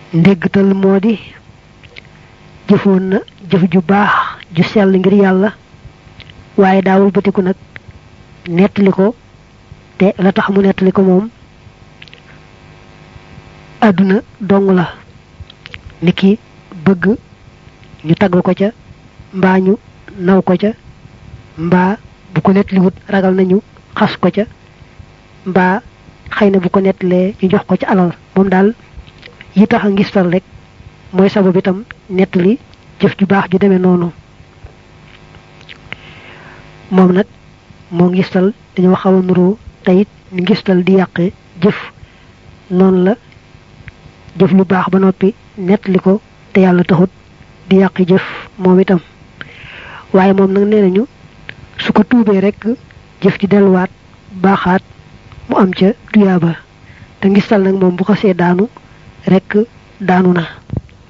ndéggtal moo di jëfoon na jëf ju baax ju sell ngir yàlla waaye daawul bëtiku nag nettali ko te la tax mu nettali ko moom àdduna dong la niki bëgg ñu tagg ko ca mbaa ñu naw ko ca mbaa bu ko nettaliwut ragal nañu xas ko ca mbaa xëy na bu ko nettalee ñu jox ko ca alal moom daal yi tax a ngistal rek mooy sabab itam nettali jëf ju baax ju demee noonu moom nag moo ngistal dañoo xaw a nuroo teyit ni ngistal di yàqe jëf noonu la jëf lu baax ba noppi nettali ko te yàlla taxut di yàqi jëf moom itam waaye moom nag nee nañu su ko tuubee rek jëf ji delluwaat baaxaat mu am ca tuyaaba te ngistal nag moom bu xasee daanu rek daanu na